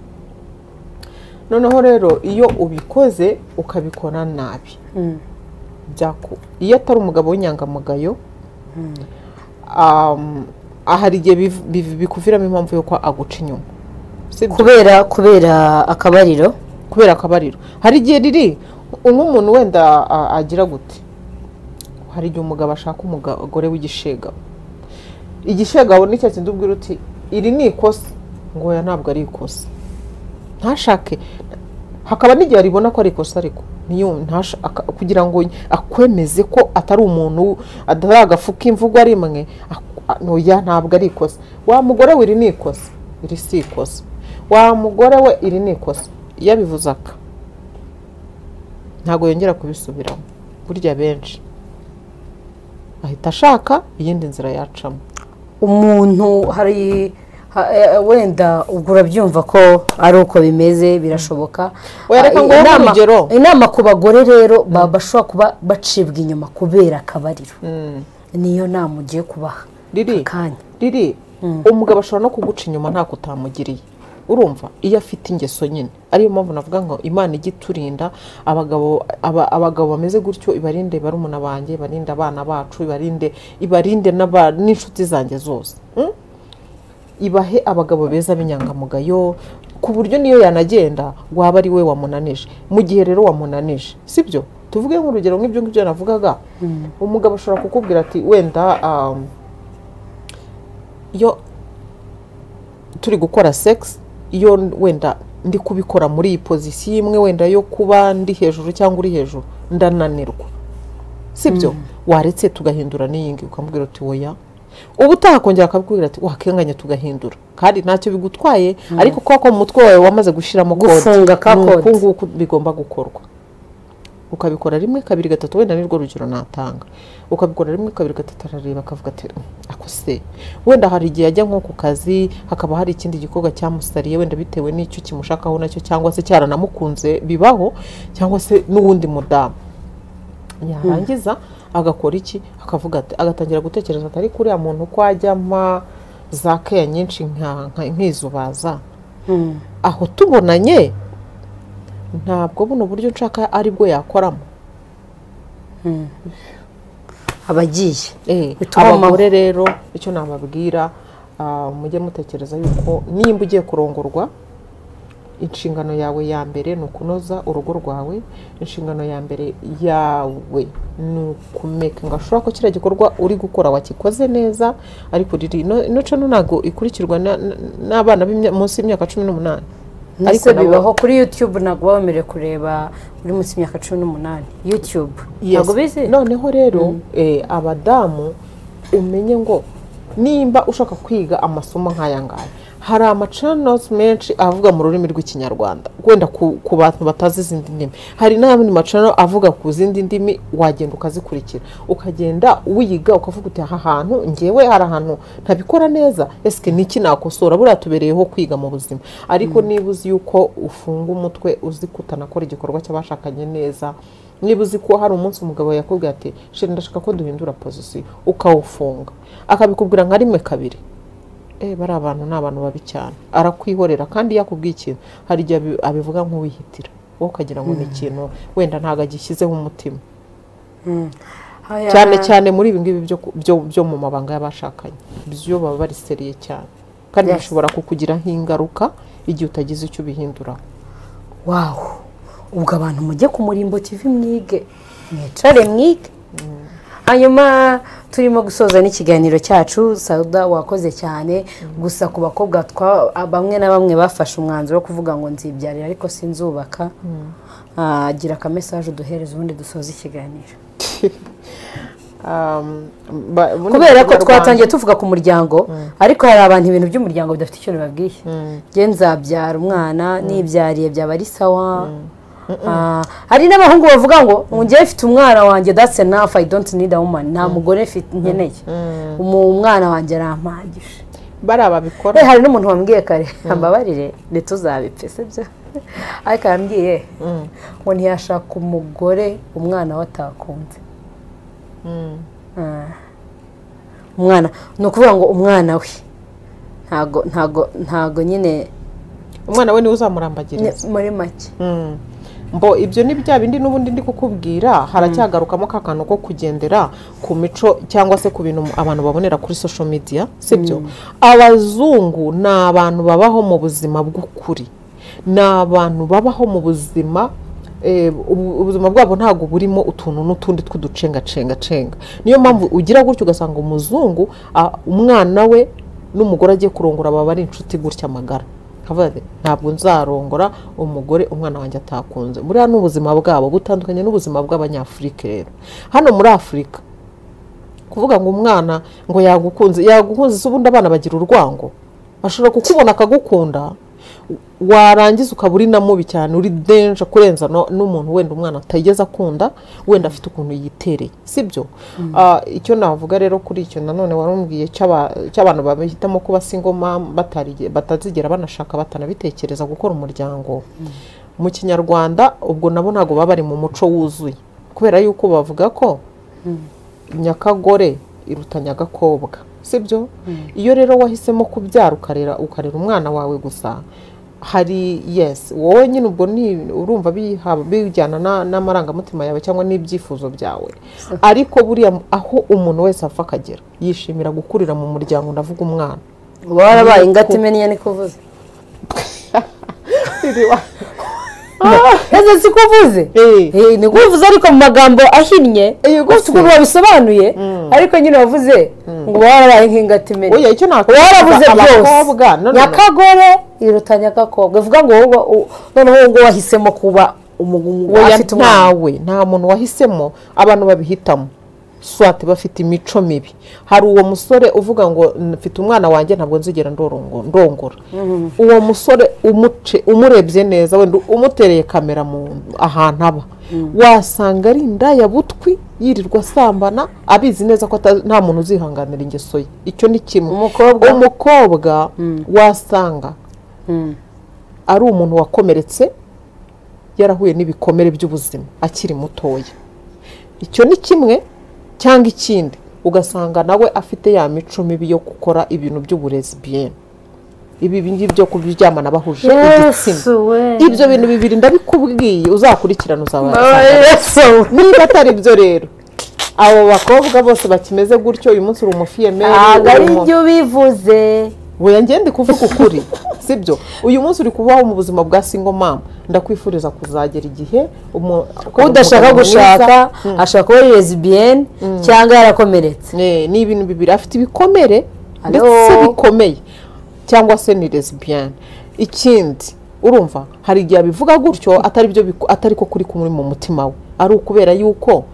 noneho rero iyo ubikoze ukabikora nabi byaku iyo atari umugabo w'inyangamugayo um, hari igihe biv- biv- bikuviramo impamvu y'uko aguca inyuma Si byo?
kubera kubera akabariro
kubera akabariro hari igihe riri nk'umuntu wenda a- agira gute hari igihe umugabo ashaka umugore w'igishegabo igishegabo ni cya kindi ubwira uti iri ni ikosa ngo oya ntabwo ari ikosa ntashake hakaba n'igihe aribona ko ari ikosa ariko niyo ntasha- aka- kugira ngo akwemeze ko atari umuntu atari agafu k'imvugo ari imwe ak- a- oya ntabwo ari ikosa wa mugore we iri ni ikosa iri si ikosa wa mugore we iri ni ikosa iyo abivuze aka ntabwo yongera kubisubiramo burya benshi ahita ashaka iyindi nzira yacamo
umuntu hari ha- eh, wenda ubwo urabyumva ko ari uko bimeze birashoboka
Wereka
Ah,
nguhe
inama-
urugero.
inama ku bagore rero ba- bashobora kuba bacibwa inyuma kubera akabariro niyo nama ugiye kubaha
riri
akanya
riri umugabo ashobora no kuguca inyuma ntako utamugiriye urumva iyo afite ingeso nyine ariyo mpamvu navuga ngo imana ijya iturinda abagabo aba- abagabo bameze gutyo ibarinde barumuna banjye ibarinde abana bacu ibarinde ibarinde n'aba- n'inshuti zanjye zose Mm? ibahe abagabo beza b'inyangamugayo ku buryo niyo yanagenda waba ari we wamunanije mu gihe rero wamunanije sibyo tuvuge nk'urugero nk'ibyo ngibyo navugaga umugabo ashobora kukubwira ati wenda um, iyo turi gukora sex iyo wenda ndi kubikora muri iyi pozisiyo imwe wenda yo kuba ndi hejuru cyangwa uri hejuru ndananirwa sibyo waretse tugahindura n'iyingi ukambwira uti woya uba utakongera akakubwira ati wakenganya tugahindura kandi ntacyo bigutwaye ariko kuko ko mu mutwe wawe wamaze gushyiramo kode
Gufunga ka
ni
kode.
uku nguku bigomba gukorwa ukabikora rimwe kabiri gatatu wenda nirwo rugero natanga ukabikora rimwe kabiri gatatu arareba akavuga ati "Mm, ako se wenda hari igihe ajya nko ku kazi hakaba hari ikindi gikorwa cyamusariye wenda bitewe n'icyo kimushakaho nacyo cyangwa se cyaranamukunze bibaho cyangwa se n'uwundi mudamu yarangiza agakora iki akavuga ati agatangira gutekereza ati ariko uriya muntu ko ajyama za keya nyinshi nka- nka- nkizubaza aho tubonanye ntabwo buno buryo nshaka aribwo yakoramo
abagiye
Eh,
Bituma
abagore rero icyo nababwira ah, mujye mutekereza yuko nimba ugiye kurongorwa inshingano yawe ya mbere ni ukunoza urugo rwawe inshingano ya mbere yawe ni ukumeka ngo ashobora ko kiriya gikorwa uri gukora wakikoze neza ariko riri ino- ino cano ntabwo ikurikirwa na- na- n'abana b'imya- munsi y'imyaka cumi n'umunani
ariko
nabo-
bibaho kuri yutube ntabwo baba bemerewe kureba uri munsi y'imyaka cumi n'umunani yutube
Yes.
ntabwo bizi
noneho rero eh, abadamu umenye ngo nimba ushaka kwiga amasomo nk'aya ngaya hari amacanosi menshi avuga mu rurimi rw'ikinyarwanda wenda ku, ku bantu batazi izindi ndimi hari n'ayandi macano avuga ku zindi ndimi wagenda ukazikurikira ukagenda wiga ukavuga uti aha hantu ngewe hari ahantu ntabikora neza esike niki nakosora buriya tubereyeho kwiga mu buzima ariko niba uzi yuko ufunga umutwe uzi kutanakora igikorwa cy'abashakanye neza niba uzi ko hari umunsi umugabo yakubwira ati shira ndashaka ko duhindura pozisiyo ukawufunga akabikubwira nka rimwe kabiri eh bari abantu ni abantu babi cyane arakwihorera kandi iyo akubwiye ikintu hari igihe abi- abivuga nk'uwihitira wowe ukagira ngo ni ikintu wenda ntabwo agishyizeho umutima
Haya.
cyane cyane muri ibi ngibi byo ku- byo- byo mu mabanga y'abashakanye byo baba bariseriye cyane kandi
Yes.
bishobora kukugiraho ingaruka igihe utagize icyo ubihinduraho
wawu ubwo abantu mujye ku murimbo TV mwige mwicare mwige hanyuma turimo gusoza n'ikiganiro cyacu sauda wakoze cyane gusa ku bakobwa twa- bamwe na bamwe bafashe umwanzuro wo kuvuga ngo nzibyarira ariko sinzubaka Ah, gira akamesaje uduhereza ubundi dusoza ikiganiro
Um, ba- buno
kubera ko
Kinyarwanda-
twatangiye tuvuga ku muryango ariko hari abantu ibintu by'umuryango bidafite icyo bibabwiye njye nzabyara umwana nibyariye byaba ari sawa Ah, hari n'abahungu bavuga ngo njyewe mfite umwana wanjye that's enough i don't need a woman nta mugore mfite nkeneye Umu- umwana wanjye arampagije
bari
Eh,
ababikora
hari n'umuntu wambwiye kare ambabarire ntituzabipfe sibyo ariko yambwiye
Mm.
ngo ntiyashaka umugore umwana we atakunze
Mm.
Ah. umwana ni ukuvuga ngo umwana we ntago ntago ntago nyine
umwana we niwe
ni-
uzamurambagiriza
muri make
Mm. mbo ibyo ni bya bindi n'ubundi ndi kukubwira haracyagarukamo ka kantu ko kugendera ku mico cyangwa se ku bintu abantu babonera kuri social media sibyo abazungu ni abantu babaho mu buzima bw'ukuri ni abantu babaho mu buzima eh, ubu- ubuzima bwabo ntabwo burimo utuntu n'utundi tw'uducengacengacenga niyo mpamvu ugira gutya ugasanga umuzungu ah, umwana we n'umugore agiye kurongora baba ari inshuti gutya magara Kavuga ati, ntabwo nzarongora umugore umwana wanjye atakunze buriya ni ubuzima bwabo butandukanye n'ubuzima bw'abanyafurika rero hano muri afurika kuvuga ngo umwana ngo yagukunze yagukunze se ubundi abana bagira urwango ashobora kukubona akagukunda warangiza ukaba uri na mubi cyane uri denje kurenza no- n'umuntu wenda umwana atigeze akunda wenda afite ukuntu yitereye sibyo Ah, icyo navuga rero kuri icyo nanone warumbwiye cy'aba- cy'abantu bahitamo kuba singoma batazigera banashaka batanabitekereza gukora umuryango mu kinyarwanda ubwo nabo ntabwo baba bari mu muco wuzuye kubera yuko bavuga ko nyakagore iruta nyagakobwa sibyo iyo rero wahisemo kubyara ukarera ukarera umwana wawe gusa hari yes wowe nyine ubwo ni urumva biha- bijyana na- n'amarangamutima yawe cyangwa n'ibyifuzo byawe ariko buriya aho umuntu wese apfa akagera yishimira gukurira mu muryango ndavuga umwana
uba warabaye ingata imenya niko uvuze ese siko uvuze
Eh.
Eh, niko uvuze ariko mu magambo ahinnye
Eh,
ufite ukuntu wabisobanuye ariko nyine wavuze ngo uba warabaye nk'ingata imenya
oya icyo
uba warabuze byose
abakobwa no, no, no.
nyakagore iruta nyakakobwa bivuga ngo wowe uba- u- noneho wowe ngo wahisemo kuba umugabo
oya
afite umwana
ntawe nta muntu wahisemo abantu babihitamo swate bafite imico mibi hari uwo musore uvuga ngo mfite umwana wanjye ntabwo nzigera ndorongo- ndongora uwo musore umuce umurebye neza wenda umutereye kamera mu ahantu aba wasanga ari indaya butwi yirirwa asambana abizi neza ko ata- nta muntu uzihanganira ingeso ye icyo ni kimwe
Umukobwa?
umukobwa wasanga ari umuntu wakomeretse yarahuye n'ibikomere by'ubuzima akiri mutoya icyo ni kimwe cyangwa ikindi ugasanga nawe afite ya mico mibi yo gukora ibintu by'uburezi bien ibi ngibyo byo kuryamana bahuje igitsina
we
ibyo bintu bibiri ndabikubwiye uzakurikirana uzaba
Yesu
niba atari byo rero abo bakobwa bose bakimeze gutyo uyu munsi uri umufiyemeri
ntabwo
uri
ari
umu-
ibyo bivuze
Weya ngende kuvuga ukuri sibyo uyu munsi uri kubaho mu buzima bwa single mom ndakwifuriza kuzagera igihe umu-
udashaka
umugabo
gushaka
mwiza.
ashaka kuba lesbienne cyangwa yarakomeretse
Eh, ni ibintu bibiri afite ibikomere
Alo.
ndetse bikomeye cyangwa se ni lesbian ikindi urumva hari igihe abivuga gutyo atari byo biku- atari ko kuri kumuri mu mutima we ari ukubera yuko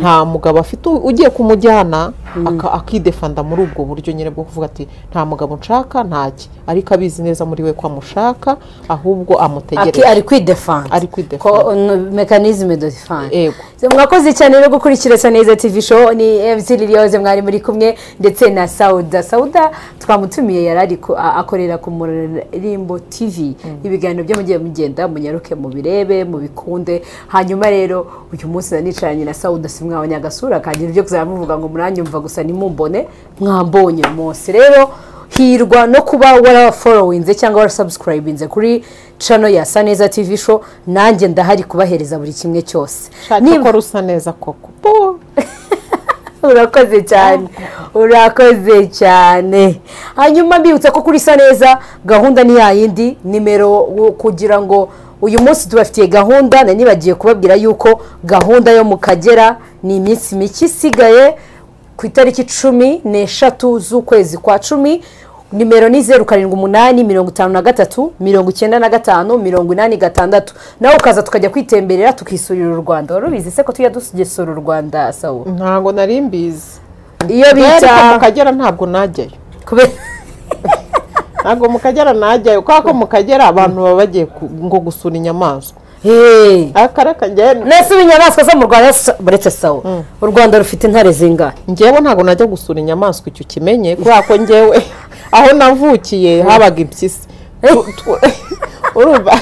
nta mugabo afite u- ugiye kumujyana aka- akidefanda muri ubwo buryo nyine bwo kuvuga ati nta mugabo nshaka ntaki ariko abizi neza muri we ko amushaka ahubwo
Aki
amutegereje
ari kwidefanda
Ari kwidefend.
mekanizme de defense
Yego.
mwakoze cyane rero gukurikira saneza tv show ni mc liliose mwari muri kumwe ndetse na sauda sauda twamutumiye yari ari ku- a- akorera ku murimbo tv ibiganiro byo mugiye mugenda munyaruke mubirebe mubikunde hanyuma rero uyu munsi nanicaranye na sauda simwabonye agasura kagira ibyo kuzamuvuga ngo muranyumva gusa nimumbone mwambonye munsi rero hirwa no kuba waraforowinze cyangwa warasubscribinze kuri cano ya saneza tv show nanjye ndahari kubahereza buri kimwe cyose
shaka
Niba-
ko rusa neza koko Bo.
urakoze cyane urakoze cyane hanyuma mbibutsa ko kuri isa neza gahunda ni yayindi nimero wo- kugira ngo uyu munsi tubafitiye gahunda nanibagiye kubabwira yuko gahunda yo mu kagera ni iminsi mike isigaye ku itariki cumi n'eshatu z'ukwezi kwa cumi nimero ni zeru karindwi umunani mirongo itanu na gatatu mirongo icyenda na gatanu mirongo inani gatandatu nawe ukaza tukajya kwitemberera tukisurira u rwanda wari ubizi se ko tujya dugesura u rwanda sawa
ntabwo nari mbizi
iyo
ariko mu
bita
kagera ntabwo najyayo
kubera
ntabwo mu kagera najyayo kubera ko mu kagera abantu baba bagiye ku- ngo gusura inyamaswa
Hey.
akara kagenda
nese ibinyamaswa zo mu rwanda s- buretse sawa u rwanda rufite intare zingahe
ngewe ntabwo najya gusura inyamaswa icyo kimenye kubera ko ngewe aho navukiye habaga impyisi Tu- tu- urumva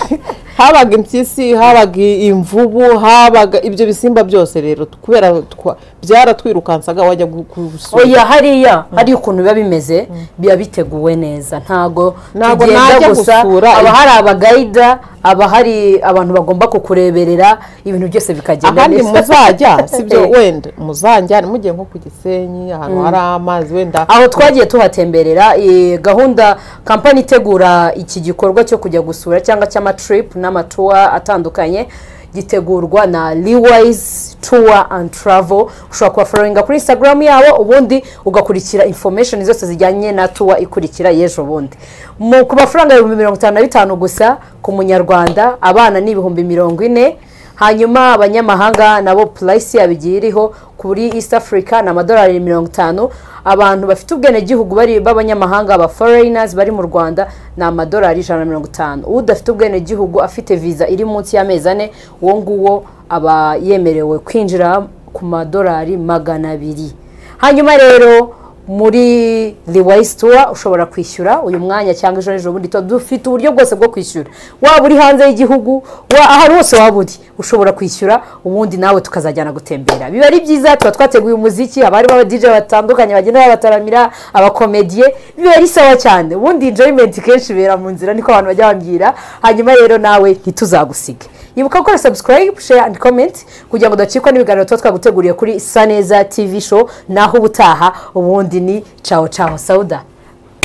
habaga impyisi habaga imvubu habaga ibyo bisimba byose rero kubera twa- byaratwirukansaga wajya gu- gusura
oya hariya hari ukuntu biba bimeze biba biteguwe neza ntago
Ntago
tugenda
najya
gusa
gusura-
haba hari abagayida haba hari abantu bagomba kukureberera ibintu byose bikagenda
ahandi muzajya sibyo
Eh,
wenda muzajya mujye nko ku gisenyi ahantu hari amazi wenda
aho twagiye tuhatemberera eh, gahunda kampani itegura iki gikorwa cyo kujya gusura cyangwa cy'amatrip n'amatuwa atandukanye gitegurwa na Liwise Tour and Travel ushobora kubaforinga kuri Instagram yabo ubundi ugakurikira information zose zijyanye na tour ikurikira y'ejo bundi mu ku mafaranga ibihumbi mirongo itanu na bitanu gusa ku munyarwanda abana ni ibihumbi mirongo ine hanyuma abanyamahanga nabo purayisi yabo igiye iriho kuri east africa ni amadolari mirongo itanu abantu bafite ubwenegihugu bari b'abanyamahanga aba foreigners bari mu rwanda ni amadolari ijana na mirongo itanu udafite ubwenegihugu afite viza iri munsi y'amezi ane uwo nguwo aba yemerewe kwinjira ku madolari magana abiri hanyuma rero muri riwayisi tuwa ushobora kwishyura uyu mwanya cyangwa ejo ejo bundi tuba dufite uburyo bwose bwo kwishyura waba uri hanze y'igihugu wa- aho ari hose waba uri ushobora kwishyura ubundi nawe tukazajyana gutembera biba ari byiza tuba twateguye umuziki haba harimo abadije batandukanye bagenda babataramira abakomediye biba ari sawa cyane ubundi enjoyment kenshi ibera mu nzira niko abantu bajya bambwira hanyuma rero nawe ntituzagusige ibuka gukora subscribe share and comment kugira ngo udacikwa n'ibiganiro tuba twaguteguriye kuri saneza tv show naho ubutaha ubundi ni cawo cawo sauda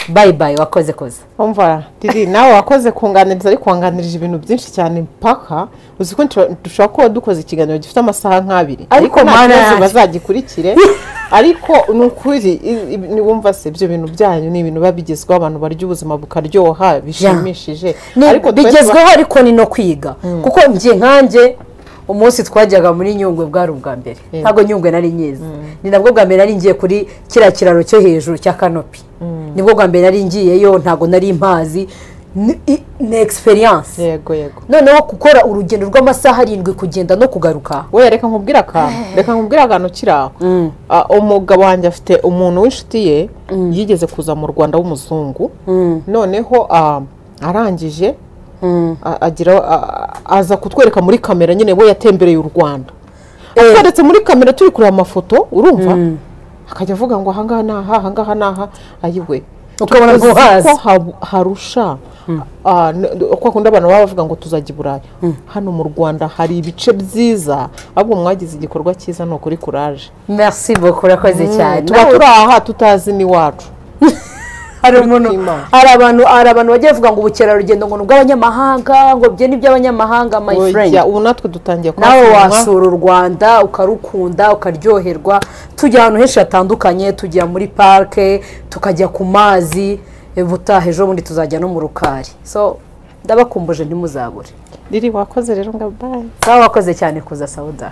bayi bayi wakoze koze
umva didi nawe wakoze kunganiriza ariko wanganirije ibintu byinshi cyane mpaka uzi ko nshobora- dushobora kuba dukoze ikiganiro gifite amasaha nk'abiri
Ariko
nta
mana
kibazo
yanjye.
bazagikurikire ariko ni ukuri i- i- ni- wumva se ibyo bintu byanyu ni ibintu biba bigezweho abantu barya ubuzima bukaryoha bishimishije
Ni-
twe tuba-
bigezweho ariko ni no kwiga kuko njye nkanjye umunsi twajyaga muri nyungwe bwari ubwa mbere ntabwo nyungwe nari nyizi ni nabwo bwa mbere nari ngiye kuri kiriya kiraro cyo hejuru cya kanopi nibwo bwa mbere nari ngiyeyo ntabwo nari mpazi ni, i- ni experience
yego yego
noneho gukora urugendo rw'amasaha arindwi kugenda no kugaruka
we reka nkubwire akantu reka nkubwire akantu kiri aho Ah, umugabo wanjye afite umuntu w'inshuti ye yigeze kuza mu rwanda w'umuzungu noneho ah, arangije a- agira a- aza kutwereka muri kamera nyine we yatembereye u rwanda atweretse muri kamera turi kureba amafoto urumva akajya avuga ngo ahangaha ni aha ahangaha ni aha ayiwe
Ukabona
Tuzi
ngo hazi.
ko hab- harusha Ah, n- kwa kundi abantu baba bavuga ngo tuzajya i burayi hano mu rwanda hari ibice byiza ahubwo mwagize igikorwa cyiza ni ukuri kuraje
merci beaucoup urakoze cyane
tuba turi aha tutazi n'iwacu
hari umuntu
Imana.
hari abantu hari abantu bagiye bavuga ngo ubukerarugendo ngo ni ubw'abanyamahanga ngo byo ni iby'abanyamahanga my friend
Oya, ubu natwe dutangiye
nawe
kuhasura.
wasura u rwanda ukarukunda ukaryoherwa tujya ahantu henshi hatandukanye tujya muri parike tukajya ku mazi eh, butaha ejo bundi tuzajya no mu rukari so ndabakumbuje ntimuzabure
riri wakoze rero ngo bayi
sawa wakoze cyane kuza sawuda